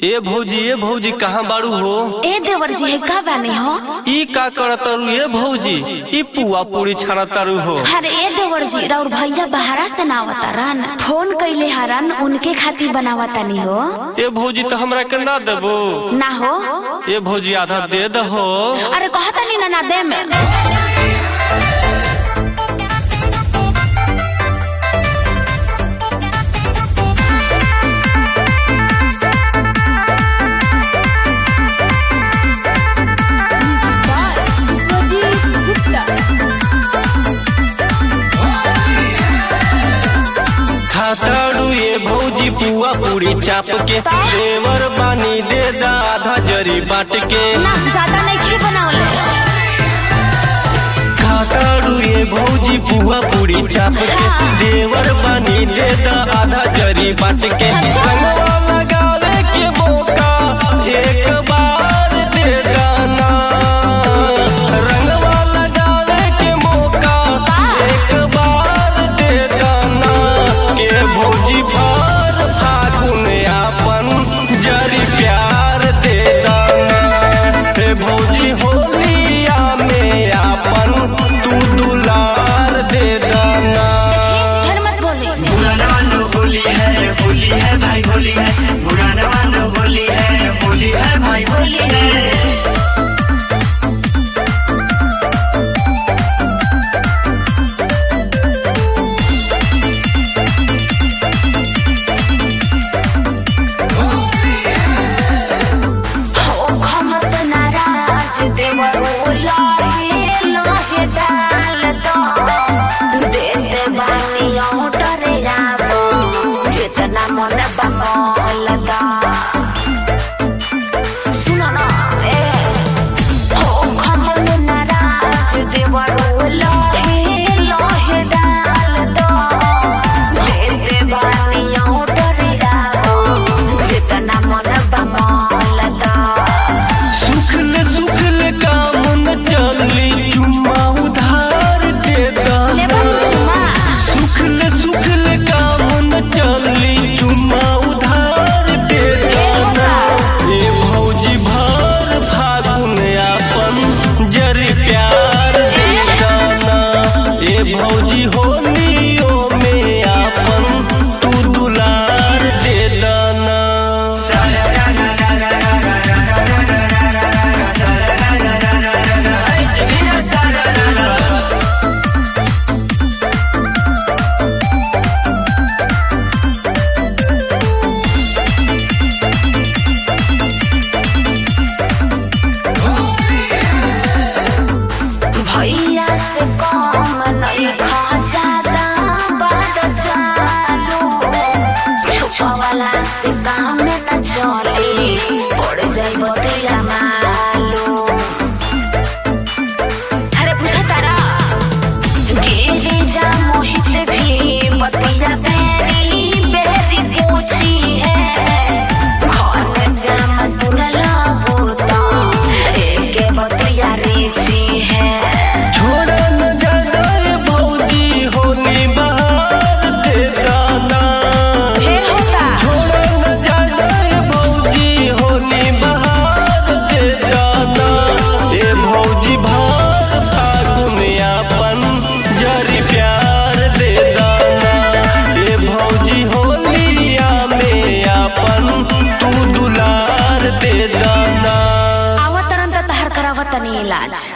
ए भौजी ए भौजी कहाँ बाड़ू हो ए देवर जी है का बानी हो ई का करतारू ए भौजी ई पुआ पूरी छानतारू हो अरे ए देवर जी राउर भैया बहरा से नावता रन फोन कैले हरन उनके खातिर बनावता नी हो ए भौजी तो हमरा के ना देबो ना हो ए भौजी आधा दे दहो अरे कहता नी ना ना दे में विश्वजीत गुप्ता खाताड़ू ए भौजी पुआ पूरी चाप के देवर बानी दे दा आधा जरी बाट के ना ज्यादा नहीं खी बनावले खाताड़ू ए भौजी पुआ पूरी चाप के देवर बानी दे दा आधा जरी बाट के अच्छा। रंगवा लगावे के मौका एक बार दे दाना रंगवा लगावे के मौका एक बार दे दाना के भौजी भर फागुन आपन जरी प्यार दे दाना हे भौजी होलिया में आपन तू दुलार दे दाना फिर मत बोले पुराना वालो होली है होली है भाई होली है पुराना वालो होली है होली है भाई होली है ओ खमत नाराज देवर लाहे लाहे डाल दो दे दे बानी ऑर्डर आबो जितना मन बमल दा सुनो ना ए ओ खमत नाराज देवर लाहे लाहे डाल दो दे दे बानी ऑर्डर आबो जितना मन बमल दा सुखल सुखल काम न चली चुम्मा उधार दे दाना सुखल सुखल काम न चली चुम्मा उधार दे दाना ए भौजी भर फागुन आपन जरी प्यार दे दाना ए भौजी होलियो में आपन तू दुलार दे दाना भैया से कम नहीं खा ज्यादा बड़ चालू छुपा वाला से काम न चली पड़ जाई बतिया मालू अरे बुझा तारा गिरी जा मोहित भी बतिया बेरी बेरी पूछी है घर से हम सुनला बूता एके बतिया रीची है छोड़ा न जाए भौजी होली बहार दे दाना फिर होता छोड़ा न जाए भौजी होली बहार दे दाना ए भौजी भार फागुन आपन जरी प्यार दे दाना ए भौजी होलिया में आपन तू दुलार दे दाना आवत तरन त तहर करावत नहीं इलाज